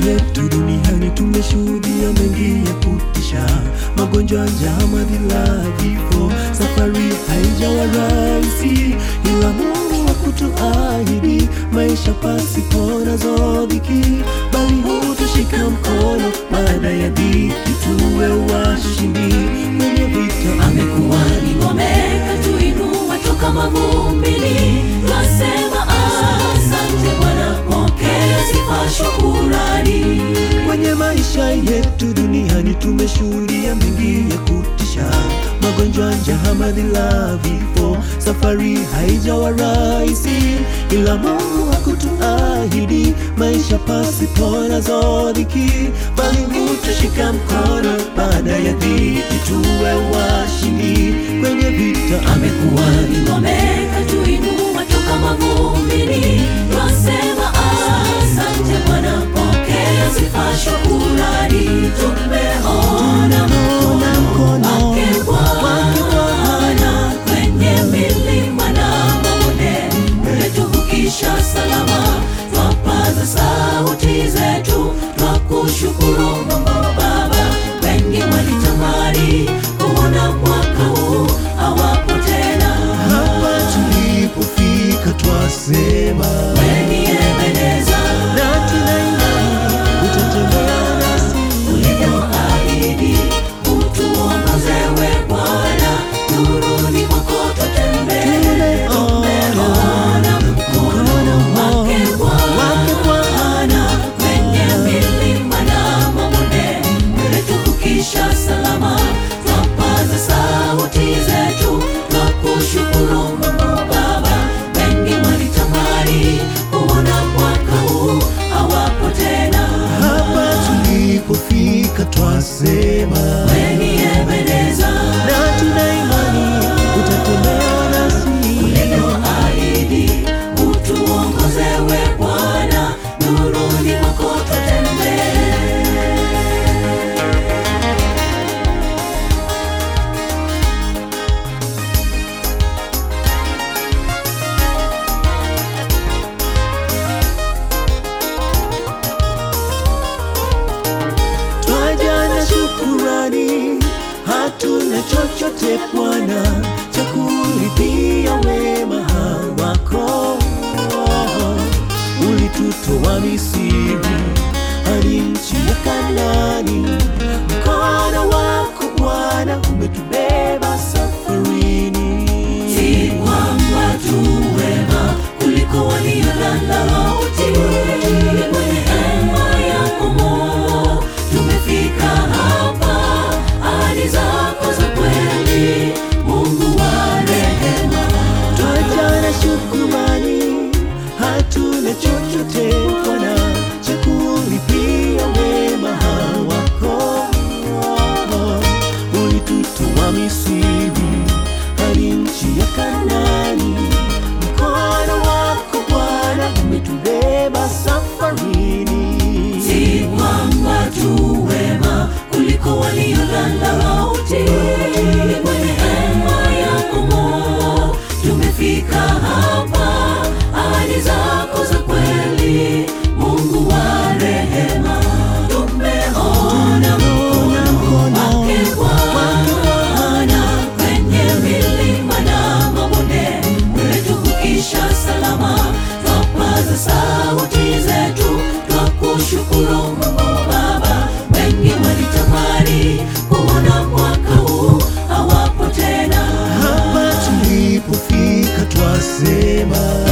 yetu duniani tumeshuhudia mengi ya kutisha, magonjwa, njaa, madhila, vifo. Safari haijawa rahisi, ila Mungu hakutuahidi maisha pasipo nazo dhiki, bali hutushika mkono baada ya dhiki, tuwe washindi kwenye vita. Amekuwa ni ngome katuinua toka mavumbini, twasema asante Bwana, pokea sifa, shukurani. Kwenye maisha yetu duniani tumeshuhudia mengi ya kutisha, magonjwa, njaa, madhila, vifo. Safari haijawa rahisi, ila Mungu hakutuahidi maisha pasipo nazo dhiki, bali hutushika mkono baada ya dhiki, tuwe washindi kwenye vita. Amekuwa ni ngome katuinua toka mavumbini, twasema asante Bwana, pokea sifa, shukurani. Tumeona mkono wake Bwana kwenye milima na mabonde, umetuvukisha salama, twapaza sauti zetu, twakushukuru Mungu Baba. Wengi walitamani kuona mwaka huu hawapo tena, Hapa tulipofika twasema weni Ebeneza na tuna imani utatembea nasi ulivyoahidi, utuongoze we Bwana, nuruni mwako tutembee. Tumeona mkono wake Bwana kwenye milima na mabonde, umetuvukisha salama, twapaza sauti zetu, twakushukuru Mungu Baba. Wengi walitamani kuona mwaka huu hawapo tena, Hapa tulipofika twasema weni Ebeneza na tuna imani utatembea nasi ulivyoahidi, utuongoze we Bwana, nuruni mwako tutembee. twaja na shukurani, hatuna chochote Bwana cha kulipia wema wako. Ulitutoa Misri hadi nchi ya Kanaani, mkono wako Bwana umetubeba safarini. Si kwamba tu wema kuliko waliolala mauti, kwenye hema yako Mungu tumefika hapa, ahadi zako za kweli, Mungu wa rehema. Twaja na shukrani, hatuna chochote Bwana cha kulipia wema wako. Ulitutoa Misri hadi nchi ya Kanaani, mkono wako Bwana umetubeba safarini. Si kwamba tu wema kuliko waliolala mauti, kwenye hema yako Mungu tumefika hapa, ahadi zako za kweli, Mungu wa rehema. Tumeona mkono wake Bwana kwenye milima na mabonde, umetuvukisha salama, twapaza sauti zetu, twakushukuru Mungu Baba. Wengi walitamani kuona mwaka huu hawapo tena, Hapa tulipofika twasema